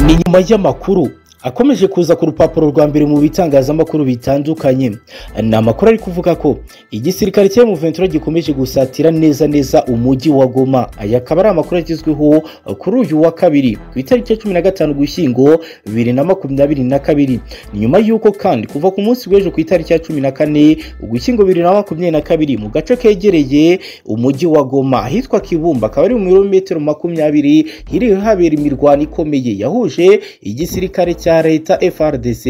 inyuma y'amakuru akomeje kuza ku rupapuro rwa mbere mu bitangazamakuru bitandukanye ni amakuru ari kuvuga ko igisirikare cya muventura gikomeje gusatira neza neza umujyi wa goma aya akaba ari amakuru agezweho kuri uyu wa kabiri ku itariki ya cumi na gatanu gushyingo bibiri na makumyabiri na kabiri ni nyuma y'uko kandi kuva ku munsi w'ejo ku itariki ya cumi na kane ugushyingo bibiri na makumyabiri na kabiri mu gace kegereye umujyi wa goma ahitwa kibumba akaba ari mu birometero makumyabiri hiriwe habera imirwano ikomeye yahuje igisirikare cya leta frdc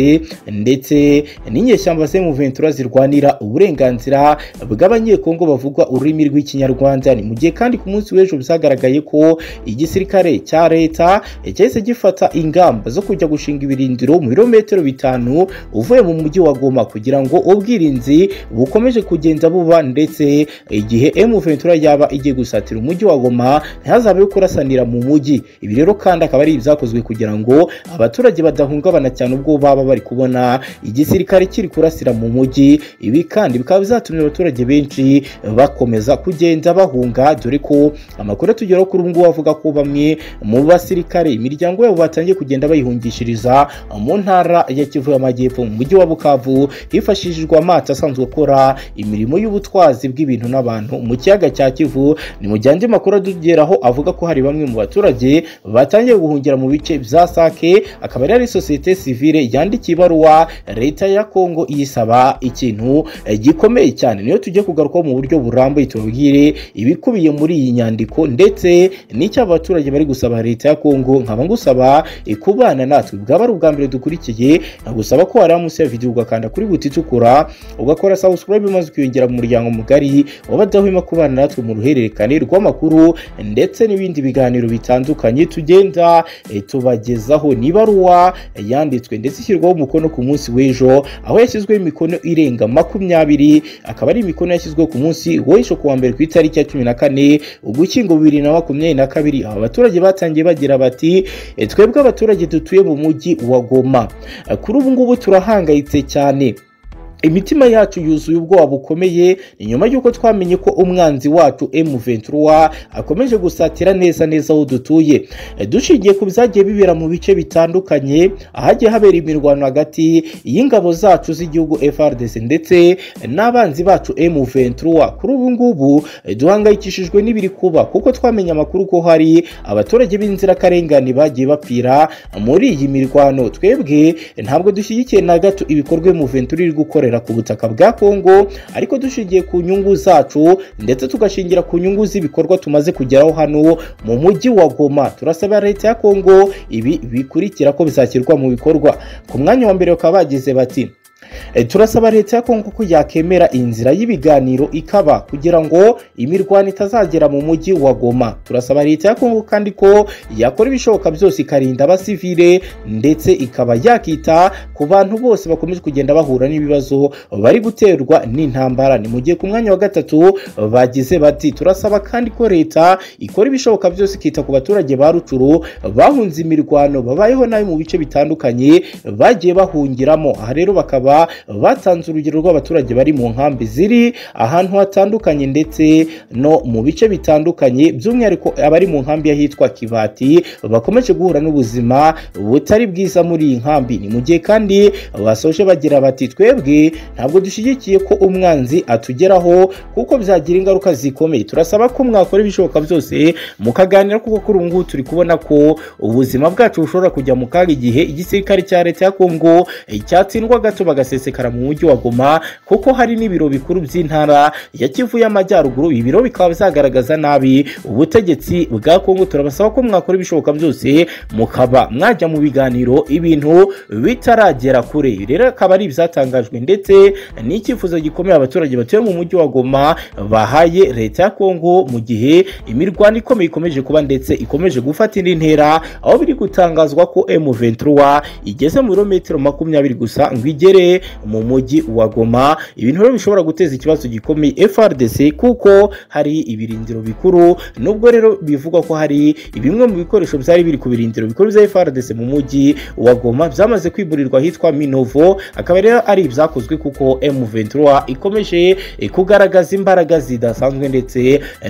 ndetse n'inyeshyamba ze muventura zirwanira uburenganzira bw'abanyekongo bavugwa ururimi rw'ikinyarwanda ni mu gihe kandi ku munsi w'ejo byagaragaye ko igisirikare cya leta cyahise gifata ingamba zo kujya gushinga ibirindiro mu birometero bitanu uvuye mu mujyi wa goma kugira ngo ubwirinzi bukomeje kugenda buba ndetse igihe emuventura yaba igiye gusatira umujyi wa goma ntihazabeho kurasanira mu mujyi ibi rero kandi akaba ari ibyakozwe kugira ngo abaturage badahungabana cyane ubwo baba bari kubona igisirikare kiri kurasira mu mujyi ibi kandi bikaba bizatumye abaturage benshi bakomeza kugenda bahunga dore ko amakuru atugeraho kuri ubu ngubu avuga ko bamwe mu basirikare imiryango yabo batangiye kugenda bayihungishiriza mu ntara ya kivu y'amajyepfo mu mujyi wa bukavu hifashishijwe amato asanzwe akora imirimo y'ubutwazi bw'ibintu n'abantu mu kiyaga cya kivu ni mu gihe andi makuru atugeraho avuga ko hari bamwe mu baturage batangiye guhungira mu bice bya sake akaba ari sosiyete sivile yandikiye ibaruwa leta ya kongo iyisaba ikintu gikomeye cyane niyo tujye kugarukaho mu buryo burambuye tubabwire ibikubiye muri iyi nyandiko ndetse n'icyo abaturage bari gusaba leta ya kongo nkaba ngusaba kubana natwe bwaba ari ubwa mbere dukurikiye nkagusaba ko wareba munsi ya videwo ugakanda kuri buti itukura ugakora subscribe maze ukiyongera mu muryango mugari wabadahwema kubana natwe mu ruhererekane rw'amakuru ndetse n'ibindi biganiro bitandukanye tugenda tubagezaho niba ari uwa yanditswe ndetse ishyirwaho umukono ku munsi w'ejo aho yashyizweho imikono irenga makumyabiri akaba ari imikono yashyizweho ku munsi w'ejo ku wa mbere ku itariki ya cumi na kane ugushyingo bibiri na makumyabiri na kabiri aba baturage batangiye bagira bati twebwe abaturage dutuye mu mujyi wa goma kuri ubu ngubu turahangayitse cyane imitima yacu yuzuye ubwoba bukomeye ni nyuma y'uko twamenye ko umwanzi wacu M23 akomeje gusatira neza neza aho dutuye dushingiye ku byagiye bibera mu bice bitandukanye ahagiye habera imirwano hagati y'ingabo zacu z'igihugu FRDC ndetse n'abanzi bacu M23 kuri ubu ngubu duhangayikishijwe n'ibiri kuba kuko twamenye amakuru ko hari abaturage b'inzirakarengane bagiye bapfira muri iyi mirwano twebwe ntabwo dushyigikiye na gato ibikorwa M23 iri gukorera ku butaka bwa kongo ariko dushingiye ku nyungu zacu ndetse tugashingira ku nyungu z'ibikorwa tumaze kugeraho hano mu mujyi wa goma turasaba leta ya kongo ibi bikurikira ko bizashyirwa mu bikorwa ku mwanya wa mbere bakaba bagize bati turasaba leta ya kongo ko yakemera inzira y'ibiganiro ikaba kugira ngo imirwano itazagera mu mujyi wa goma turasaba leta ya kongo kandi ko yakora ibishoboka byose ikarinda abasivile ndetse ikaba yakita ku bantu bose bakomeje kugenda bahura n'ibibazo bari guterwa n'intambara ni mu gihe ku mwanya wa gatatu bagize bati turasaba kandi ko leta ikora ibishoboka byose ikita ku baturage ba rucuru bahunze imirwano babayeho nabi mu bice bitandukanye bagiye bahungiramo aha rero bakaba batanze urugero rw'abaturage bari mu nkambi ziri ahantu hatandukanye ndetse no mu bice bitandukanye by'umwihariko abari mu nkambi y'ahitwa kibati bakomeje guhura n'ubuzima butari bwiza muri iyi nkambi ni mu gihe kandi basoje bagira bati twebwe ntabwo dushyigikiye ko umwanzi atugeraho kuko byagira ingaruka zikomeye turasaba ko mwakora ibishoboka byose mukaganira kuko kuri ubu ngubu turi kubona ko ubuzima bwacu bushobora kujya mu kaga igihe igisirikare cya leta ya kongo cyatsindwa gato bagasaba bagasesekara mu mujyi wa goma kuko hari n'ibiro bikuru by'intara ya kivu y'amajyaruguru ibi biro bikaba bizagaragaza nabi ubutegetsi bwa kongo turabasaba ko mwakora ibishoboka byose mukaba mwajya mu biganiro ibintu bitaragera kure rero akaba ari ibyatangajwe ndetse n'icyifuzo gikomeye abaturage batuye mu mujyi wa goma bahaye leta ya kongo mu gihe imirwano ikomeye ikomeje kuba ndetse ikomeje gufata indi ntera aho biri gutangazwa ko M23 igeze mu birometero makumyabiri gusa ngo igere mu mujyi wa Goma ibintu rero bishobora guteza ikibazo gikomeye FRDC kuko hari ibirindiro bikuru nubwo rero bivugwa ko hari bimwe mu bikoresho byari biri ku birindiro bikuru bya FRDC mu mujyi wa Goma byamaze kwiburirwa ahitwa Minovo akaba rero ari ibyakozwe kuko M23 ikomeje kugaragaza imbaraga zidasanzwe ndetse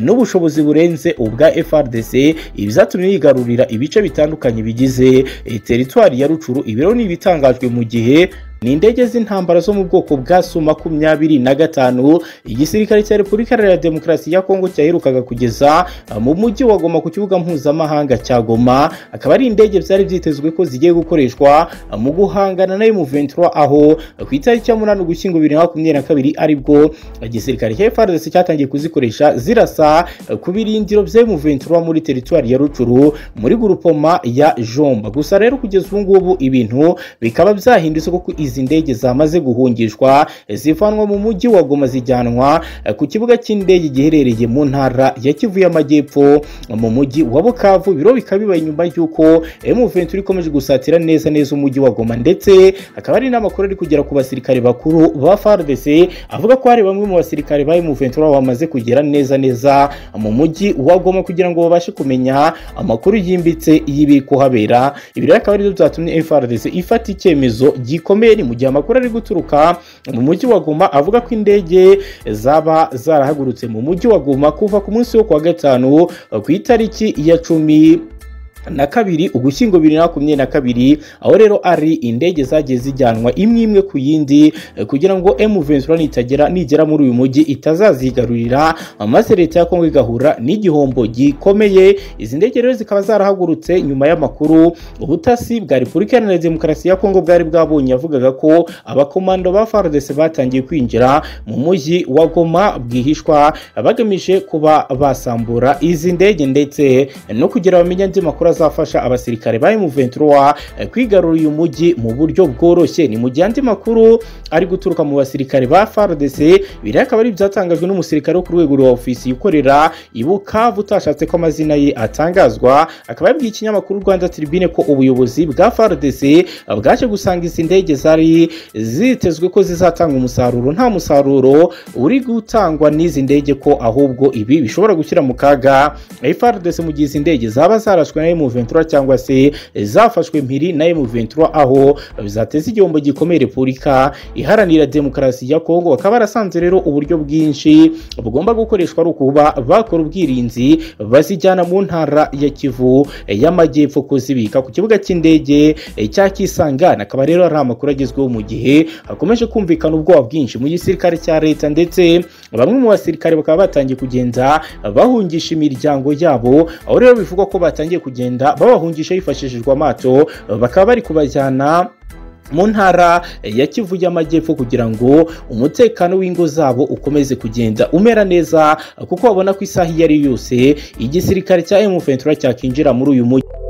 n'ubushobozi burenze ubwa FRDC ibyatumye yigarurira ibice bitandukanye bigize eh, teritwari ya Rucuru ibiro ni ibitangajwe mu gihe ni indege z'intambara zo mu bwoko bwa su makumyabiri na gatanu igisirikare cya repubulika iharanira demokarasi ya kongo cyaherukaga kugeza uh, mu mujyi wa goma ku kibuga mpuzamahanga cya goma akaba ari indege byari byitezwe ko zigiye gukoreshwa uh, mu guhangana na M23 aho uh, ku itariki ya munani ugushyingo bibiri na makumyabiri na kabiri aribwo igisirikare cya FARDC cyatangiye kuzikoresha zirasa uh, ku birindiro bya M23 muri teritwari ya rucuru muri gurupoma ya jomba gusa rero kugeza ubu ngubu ibintu bikaba byahindutse kuko izi ndege zamaze guhungishwa zivanwa mu mujyi wa Goma zijyanwa eh, ku kibuga cy'indege giherereye mu ntara ya Kivu y'Amajyepfo mu mujyi wa Bukavu biro bikabibaye nyuma y'uko M23 ikomeje gusatira neza neza umujyi wa Goma ndetse akaba ari n'amakuru ari kugera ku basirikare bakuru ba FARDC avuga ko hari bamwe mu basirikare ba M23 bamaze kugera neza neza mu mujyi wa Goma kugira ngo babashe kumenya amakuru yimbitse y'ibiri kuhabera ibi rero akaba ari byo byatumye FARDC ifata icyemezo gikomeye mu gihe amakuru ari guturuka mu mujyi wa Goma avuga ko indege zaba zarahagurutse mu mujyi wa Goma kuva ku munsi wo kuwa gatanu ku itariki ya cumi na kabiri ugushyingo bibiri na makumyabiri na kabiri aho rero ari indege zagiye zijyanwa imwe imwe ku yindi eh, kugira ngo M23 nitagera nigera muri uyu mujyi itazazigarurira maze leta ya Kongo igahura n'igihombo gikomeye izi ndege rero zikaba zarahagurutse nyuma y'amakuru ubutasi bwa Repubulika Iharanira Demokarasi ya Kongo bwari bwabonye yavugaga ko abakomando ba FARDC batangiye kwinjira mu mujyi wa Goma bwihishwa bagamije kuba basambura izi ndege ndetse no kugira bamenye andi makuru azafasha abasirikare ba M23 eh, kwigarura uyu mujyi mu buryo bworoshye ni mu gihe andi makuru ari guturuka mu basirikare ba FARDC biri akaba ari byatangajwe n'umusirikare wo ku rwego rwa ofisi ikorera i Bukavu utashatse ko amazina ye atangazwa akaba yabwiye ikinyamakuru Rwanda Tribune ko ubuyobozi bwa FARDC eh, bwaje gusanga izi ndege zari zitezwe ko zizatanga umusaruro nta musaruro uri gutangwa n'izi ndege ko ahubwo ibi bishobora gushyira mu kaga FARDC mu gihe izi ndege zaba zarashwe na M23 cyangwa se zafashwe mpiri na M23 aho bizateza igihombo gikomeye Repubulika Iharanira Demokarasi ya Kongo bakaba barasanze rero uburyo bwinshi bugomba gukoreshwa ari ukuba bakora ubwirinzi bazijyana mu ntara ya Kivu y'Amajyepfo kuzibika ku kibuga cy'indege cya Kisangani akaba rero ari amakuru agezweho mu gihe hakomeje kumvikana ubwoba bwinshi mu gisirikare cya leta ndetse bamwe mu basirikare bakaba batangiye kugenda bahungisha imiryango yabo aho rero bivugwa ko batangiye kugenda kugenda babahungisha hifashishijwe amato bakaba bari kubajyana mu ntara ya Kivu y'Amajyepfo kugira ngo umutekano w'ingo zabo ukomeze kugenda umera neza kuko babona ko isaha iyo ari yose igisirikare cya M23 cyakinjira muri uyu mujyi